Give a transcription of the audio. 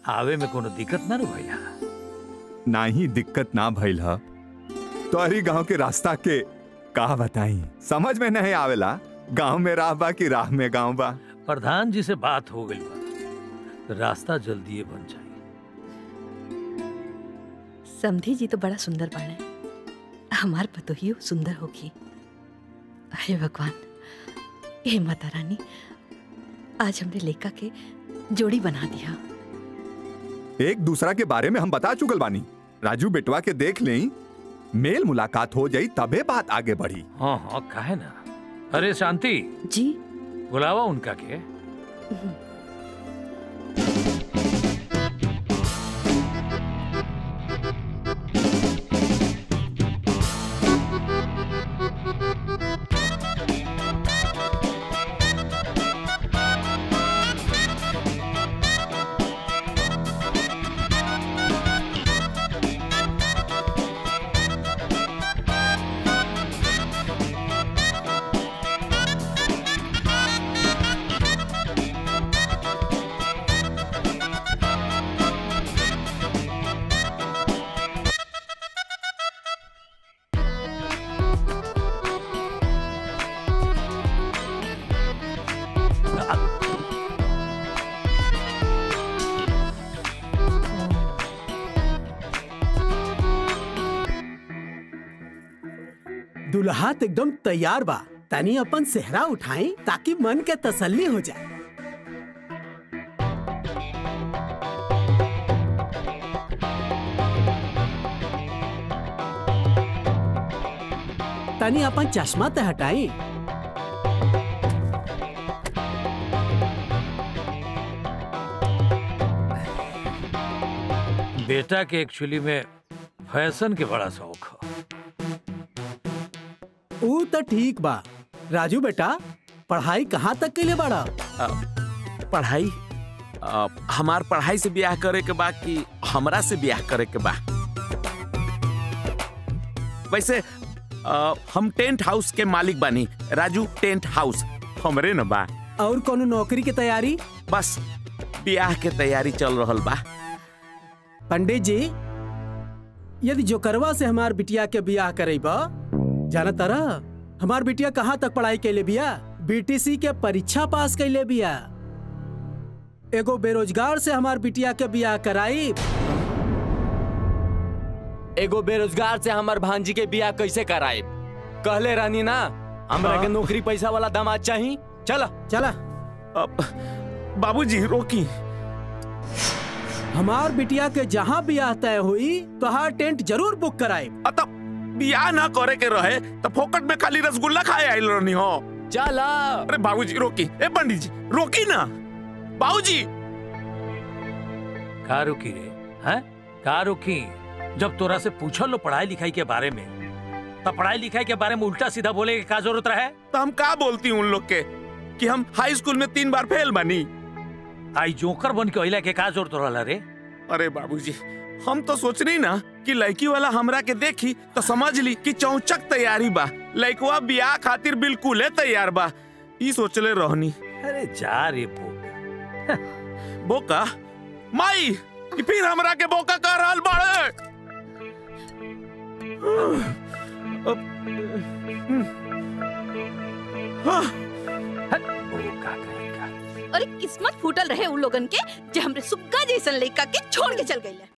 आवे में कोनो दिक्कत ना नु भैया ना ही दिक्कत ना भइल ह तोहरी गांव के रास्ता के का बताई समझ में नहीं आवेला गांव में राह बा कि राह में गांव बा प्रधान जी से बात हो गई बा रास्ता जल्दी बन जाए समधी जी तो बड़ा सुंदर बाड़े हमार पतोहियो सुंदर होगी हे भगवान हे माता रानी आज हमने लेका के जोड़ी बना दिया एक दूसरा के बारे में हम बता चुकल बानी राजू बेटवा के देख लें मेल मुलाकात हो जाई तबे बात आगे बढ़ी हाँ हाँ काहे ना अरे शांति जी बुलावा उनका के दुल्हा तो एकदम तैयार बा तनी अपन सेहरा उठाई ताकि मन के तसल्ली हो जाए तनी अपन चश्मा तो हटाई बेटा के एक्चुअली में फैशन के बड़ा शौक है ऊ तो ठीक बा राजू बेटा पढ़ाई कहाँ तक के लिए बड़ा अ, पढ़ाई अ, हमार पढ़ाई से ब्याह करे के बा कि हमरा से ब्याह करे के बा वैसे अ, हम टेंट हाउस के मालिक बानी राजू टेंट हाउस हमरे न बा और कोनो नौकरी की तैयारी बस ब्याह के तैयारी चल रहल बा पंडित जी यदि जोकरवा से हमार बिटिया के बियाह करेबा जाना तारा हमार बिटिया कहाँ तक पढ़ाई कैले बिया बीटीसी के परीक्षा पास कैले बिया एगो बेरोजगार से हमार बिटिया के बियाह कराई एगो बेरोजगार से हमार भांजी के बियाह कैसे कराए कहले रानी ना हमरा के नौकरी पैसा वाला दामाद चाही चला चला बाबूजी रोकी हमार बिटिया के जहाँ बियाह तय हुई तो हर टेंट जरूर बुक कराए अतः बियाह ना करे के रहे तो फोकट में खाली रसगुल्ला खाए आइल रहनी हो चला अरे बाबूजी रोकी ए पंडित जी रोकी ना बाबूजी का रुकी रे हैं का रुकी जब तोरा से पूछल लो पढ़ाई लिखाई के बारे में तब पढ़ाई लिखाई के बारे में उल्टा सीधा बोले के का जरूरत रहे तो हम का बोलती हूँ उन लोग के कि हम हाई स्कूल में तीन बार फेल बनी आई जोकर बन के अइला के का जरूरत रहला रे अरे बाबूजी हम तो सोच रही ना कि लड़की वाला हमरा के देखी तो समझ ली कि चौचक तैयारी बा लड़कवा बियाह खातिर बिल्कुल है तैयार बा ई सोचले रहनी अरे जा रे बोका बोका माई कि फिर हमरा के बोका कर रहल बाड़े बोका कहीं का अरे किस्मत फूटल रहे उन लोगन के जे हमरे सुग्गा जैसन लइका के छोड़ के चल गइले